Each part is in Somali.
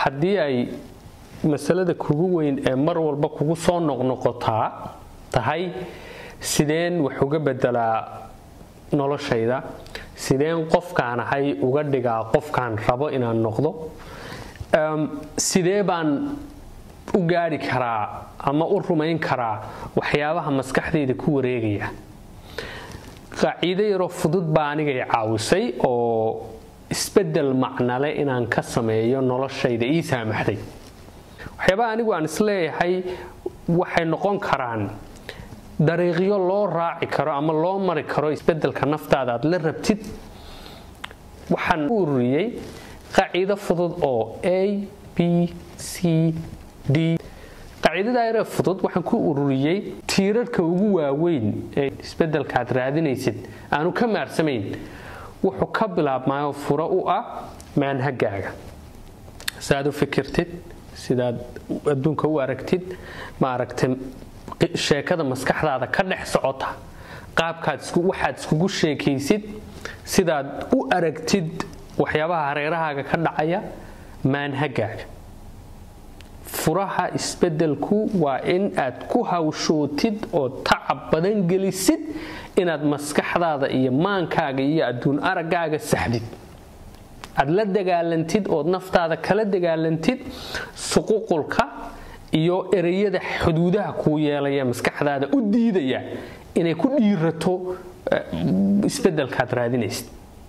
haddii ay masalada kugu weyn ee mar walba kugu soo noqnoqotaa tahay sideen wax uga bedelaa noloshayda sideen qofkaan ahay uga dhigaa qofkaan rabo inaan noqdo sidee baan u gaari karaa ama u rumayn karaa waxyaabaha maskaxdayda ku wareegaya qaaciido yaroo fudud baa anigay caawisay oo isbedel macnale inaan ka sameeyo noloshayda ii saamaxday waxyaabaha anigu aan isleeyahay waxay noqon karaan dariiqyo loo raaci karo ama loo mari karo isbedelka naftaada aad la rabtid waxaan u ururiyey qaaciido fudud oo a b c d qaaciidada yaree fudud waxaan ku ururiyey tiirarka ugu waaweyn ee isbedelka aad raadinaysid aanu ka maarsamayn wuxuu ka bilaabmayo furo u ah maanhagaaga sidaad u fikirtid sidaad adduunka u aragtid ma aragtay sheekada maskaxdaada ka dhex socota qaabkaad waxaad iskugu sheekaysid sidaad u aragtid waxyaabaha hareerahaaga ka dhacaya maanhagaaga furaha isbedelku waa in aad ku hawshootid oo tacab badan gelisid inaad maskaxdaada iyo maankaaga iyo adduun araggaaga saxdid aad la dagaalantid ood naftaada kala dagaalantid suququlka iyo ereyada xuduudaha kuu yeelaya maskaxdaada u diidaya inay ku dhiirato isbedelkaad raadinaysid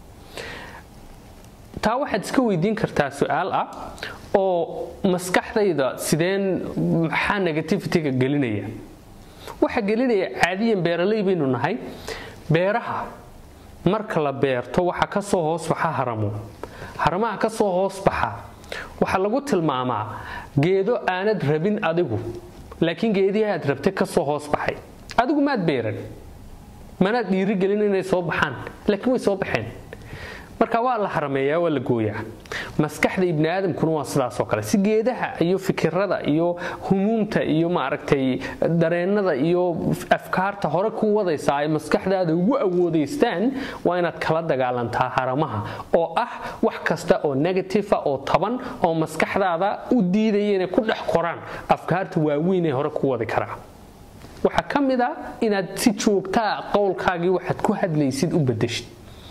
taa waxaad iska weydiin kartaa su-aal ah oo maskaxdayda sideen maxaa negativitiga gelinaya waxaa gelinaya caadiyan beeraley baynu nahay beeraha marka la beerto waxaa ka soo hoos baxa haramo haramaha ka soo hoos baxa waxaa lagu tilmaamaa geedo aanad rabin adigu laakiin geedihii aad rabtay ka soo hoos baxay adigu maad beeran manaad dhiirigelin inay soo baxaan laakiin way soo baxeen marka waa la harameeyaa waa la gooyaa maskaxda ibni aadamkuna waa sidaasoo kale si geedaha iyo fikirada iyo humuumta iyo maaragtay dareennada iyo afkaarta hore ku wadaysaa ay maskaxdaada ugu awoodaystaan waa inaad kala dagaalantaa haramaha oo ah wax kasta oo negativa oo taban oo maskaxdaada u diidaya inay ku dhex koraan afkaarta waaweyn ee hore ku wadi karaa waxaa ka mid a inaad si joogtaa qowlkaagii waxaad ku hadlaysid u badashid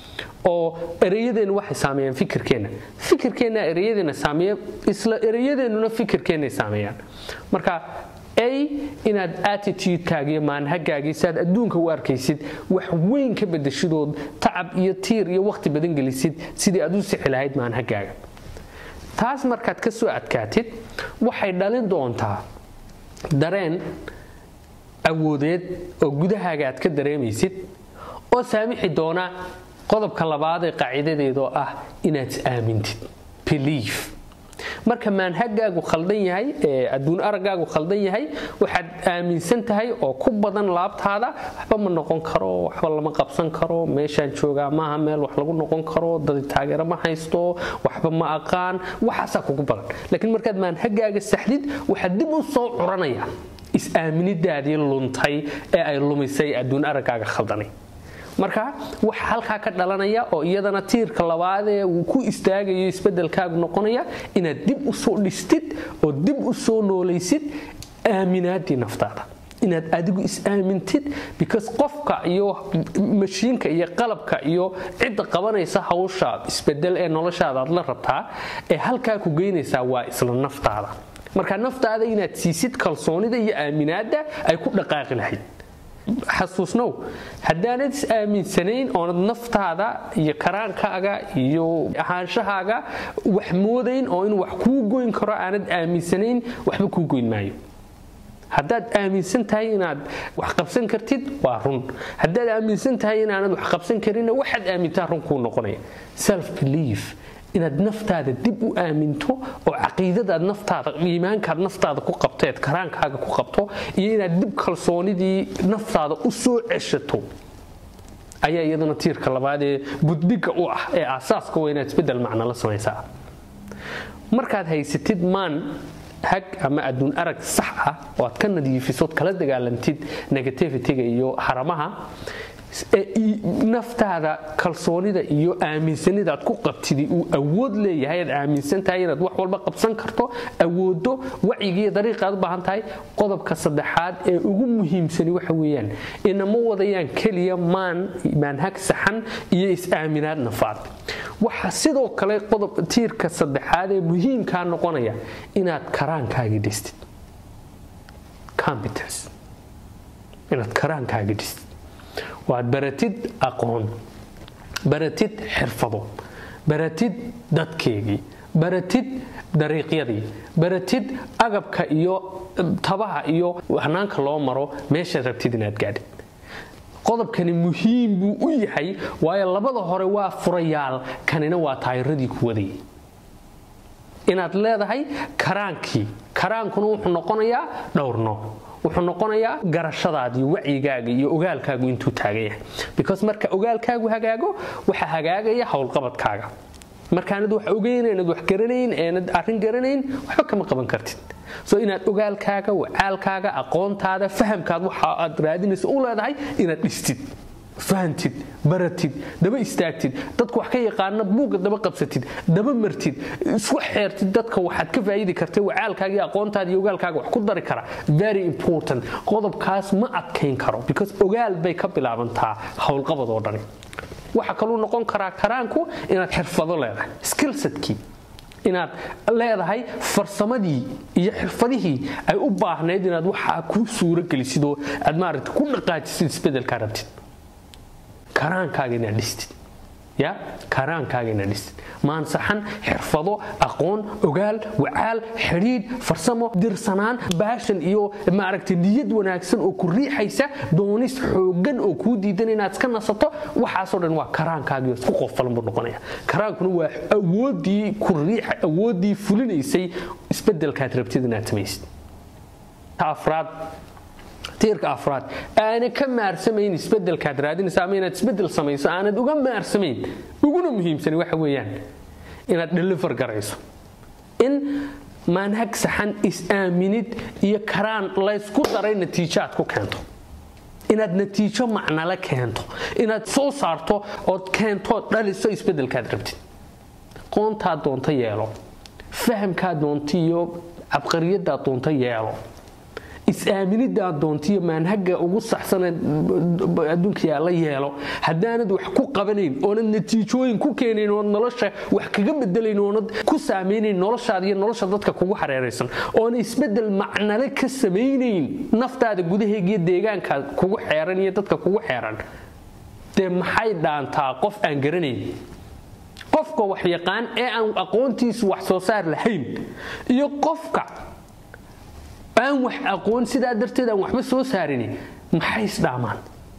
oo ereyadeennu waxay saameeyaan fikirkeenna fikirkeenna ereyadeenna saameeya isla ereyadeennuna fikirkeennay saameeyaan marka a inaad attitudekaaga iyo maanhagaagii si aad adduunka u arkaysid wax weyn ka bedashidood tacab iyo tiir iyo wakhti badan gelisid sidii aad u sixi lahayd maanhagaaga taas markaad ka soo adkaatid waxay dhalin doontaa dareen awoodeed oo gudahaaga aad ka dareemaysid oo saamixi doona qodobka labaad ee qaaciidadeedoo ah inaad is aamintid belief marka maanhagaagu khaldan yahay ee adduun araggaagu khaldan yahay waxaad aaminsan tahay oo ku badan laabtaada waxba ma noqon karo waxba lama qabsan karo meeshaan joogaa maaha meel wax lagu noqon karo dadi taageero ma haysto waxba ma aqaan waxaasaa kugu badan laakiin markaad maanhagaaga saxdid waxaad dib u soo curanaya is-aaminidaadii luntay ee ay lumisay adduun araggaaga khaldanay marka waxa halkaa ka dhalanaya oo iyadana tiirka labaadee uu ku istaagayo isbedelkaagu noqonaya inaad dib u soo dhistid oo dib u soo noolaysid aaminaadii naftaada inaad adigu is-aamintid because qofka iyo mashiinka iyo qalabka iyo cidda qabanaysa hawsha isbedel ee noloshaada aad la rabtaa ee halkaa ku geynaysaa waa isla naftaada marka naftaada inaad siisid kalsoonida iyo aaminaadda ay ku dhaqaaqi lahayd xasuusnow haddaanad is aaminsanayn oonad naftaada iyo karaankaaga iyo ahaanshahaaga wax moodayn oo in wax kuu goyn karo aanad aaminsanayn waxba kuu goyn maayo haddaad aaminsan tahay inaad wax qabsan kartid waa run haddaad aaminsan tahay inaanad wax qabsan karinna waxaad aamintaa run kuu noqonaya self belief inaad naftaada dib u aaminto oo caqiidadaad naftaada iimaankaad naftaada ku qabto eed karaankaaga ku qabto iyo inaad dib kalsoonidii naftaada u soo ceshato ayaa iyaduna tiirka labaad ee buddiga u ah ee aasaaska waa inaad isbedel macno la samaysaa markaad haysatid maan hag ama adduun arag sax ah oo aad ka nadiifisood kala dagaalantid negativitiga iyo haramaha naftaada kalsoonida iyo aaminsanida aad ku qabtidi uu awood leeyahay aad aaminsan tahay inaad wax walba qabsan karto awoodo wacyigiiyo dariiqa aad u baahan tahay qodobka saddexaad ee ugu muhiimsani waxa weeyaan inama wadayaan keliya maan maanhag saxan iyo is-aaminaad nafaad waxa sidoo kale qodob tiirka saddexaad ee muhiimkaa noqonaya inaad karaankaagii dhistid competence inaad karaankaagii dhistid waad baratid aqoon baratid xirfado baratid dadkeegii baratid dariiqyadii baratid agabka iyo tabaha iyo hanaanka loo maro meeshaad rabtid inaad gaadhid qodobkani muhiim buu u yahay waayo labada hore waa furayaal kanina waa taayiradii ku wadayay inaad leedahay karaankii karaankuna wuxuu noqonayaa dhowr nooc wuxuu noqonayaa garashadaada iyo wacyigaaga iyo ogaalkaagu intuu taagan yahay because marka ogaalkaagu hagaago waxaa hagaagaya howlqabadkaaga markaanad wax ogeyn eenad wax garanayn eenad arrin garanayn waxba kama qaban kartid so inaad ogaalkaaga wacaalkaaga aqoontaada fahamkaad waxa aad raadinaysa u leedahay inaad dhistid fahantid baratid daba istaagtid dadku wax ka yaqaana buugga daba qabsatid daba martid isku xeertid dadka waxaad ka faa'idi kartay wacaalkaaga iyo aqoontaada iyo ogaalkaaga wax ku dari kara very important qodobkaas ma adkayn karo because ogaal bay ka bilaabantaa howlqabad oo dhani waxaa kaluu noqon karaa karaanku inaad xirfado leedahay skillsetkii inaad leedahay farsamadii iyo xirfadihii ay u baahnayd inaad waxaa ku suuro gelisid oo aad maaragta ku dhaqaajisid isbedelkaa rabtid karaankaaga inaad dhistid ya karaankaaga inaad dhistid maansaxan xirfado aqoon ogaal wacaal xidhiidh farsamo dirsanaan baashan iyo maaragta niyad wanaagsan oo ku riixaysa doonis xoogan oo kuu diidan inaad iska nasato waxaasoo dhan waa karaankaagii isku qofalan buu noqonaya karaankuna waa awoodii ku riixa awoodii fulinaysay isbedelkaad rabtid inaad samaysid afraad tiirka afraad aana ka maarsamayn isbedelkaad raadinaysa ama inaad isbedel samayso aanad uga maarsamayn uguna muhiimsani waxa weeyaan inaad deliver garayso in maanhag saxan is-aaminid iyo karaan laysku daray natiijo aad ku keento inaad natiijo macnale keento inaad soo saarto ood keento dhaliso isbedelkaad rabtid qoontaad doonto yeelo fahamkaad doonto iyo cabqariyadaad doonto yeelo is-aaminidaad doontiyo maanhaga ugu saxsanee adduunka yaalla yeelo haddaanad wax ku qabanayn oonad natiijooyin ku keenayn oonad nolosha wax kaga bedelayn oonad ku saamaynayn noloshaada iyo nolosha dadka kugu hareeraysan oona isbedel macnale ka samaynayn naftaada gudaheegiyo deegaanka kugu xeeran iyo dadka kugu xeeran dee maxay dhaantaa qof aan garanayn qofka wax yaqaan ee aan aqoontiisu wax soo saar lahayn iyo qofka aan wax aqoon sidaa darteed aan waxba soo saarini maxay isdhaamaan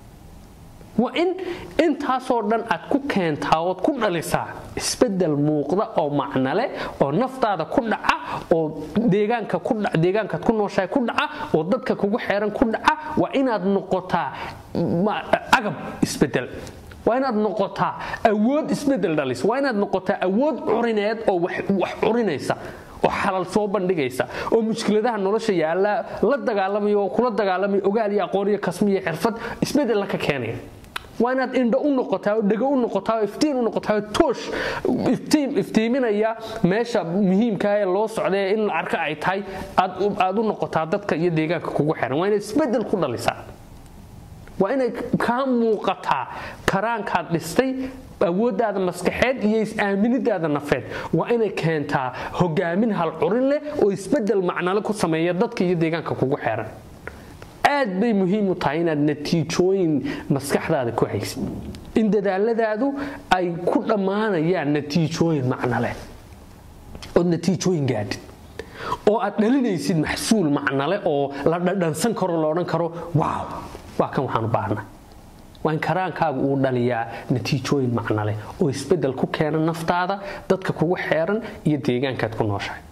waa in intaasoo dhan aad ku keentaa ood ku dhalisaa isbedel muuqda oo macnale oo naftaada ku dhaca oo deegaankaad ku nooshahay ku dhaca oo dadka kugu xeeran ku dhaca waa inaad noqotaa agab isbedel waa inaad noqotaa awood isbedel dhalis waa inaad noqotaa awood curineed oo wax curinaysa oo xalal soo bandhigaysa oo mushkiladaha nolosha yaalla la dagaalamaya oo kula dagaalamaya ogaal iyo aqoon iyo kasmi iyo xirfad isbedella ka keenaya waa inaad indho u noqotaa oo dhego u noqotaa oo iftiin u noqotaa oo toosh iftiiminaya meesha muhiimkaa ee loo socdae in la arka ay tahay aad u noqotaa dadka iyo deegaanka kugu xiran waa inaad isbedel ku dhalisaa waa inay kaa muuqataa karaankaad dhistay awooddaada maskaxeed iyo is-aaminidaada nafeed waa inay keentaa hogaamin hal curin leh oo isbedel macnale ku sameeya dadka iyo deegaanka kugu xeeran aad bay muhiim u tahay inaad natiijooyin maskaxdaada ku haysid in dadaaladaadu ay ku dhammaanayaan natiijooyin macnaleh ood natiijooyin gaadhid oo aad dhalinaysid maxsuul macnale oo la dhadhansan karo la odhan karo waaw waa kan waxaan u baahnaa waa in karaankaagu uu dhaliyaa natiijooyin macnaleh oo isbedel ku keena naftaada dadka kugu xeeran iyo deegaankaad ku nooshahay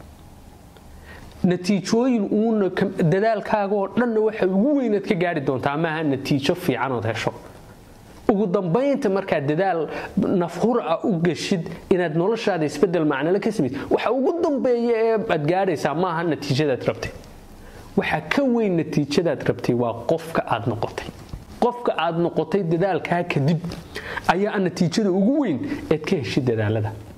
natiijooyin uuna dadaalkaaga oo dhanna waxa ugu weynaad ka gaari doontaa maaha natiijo fiicanood hesho ugu dambaynta markaad dadaal nafhur ah u geshid inaad noloshaada isbedel macnale ka samid waxa ugu dambeeya ee aad gaadhaysaa maaha natiijadaad rabtay waxa ka weyn natiijadaad rabtay waa qofka aad noqotay qofka aad noqotay dadaalkaa kadib ayaa natiijada ugu weyn eed ka heshid dadaalada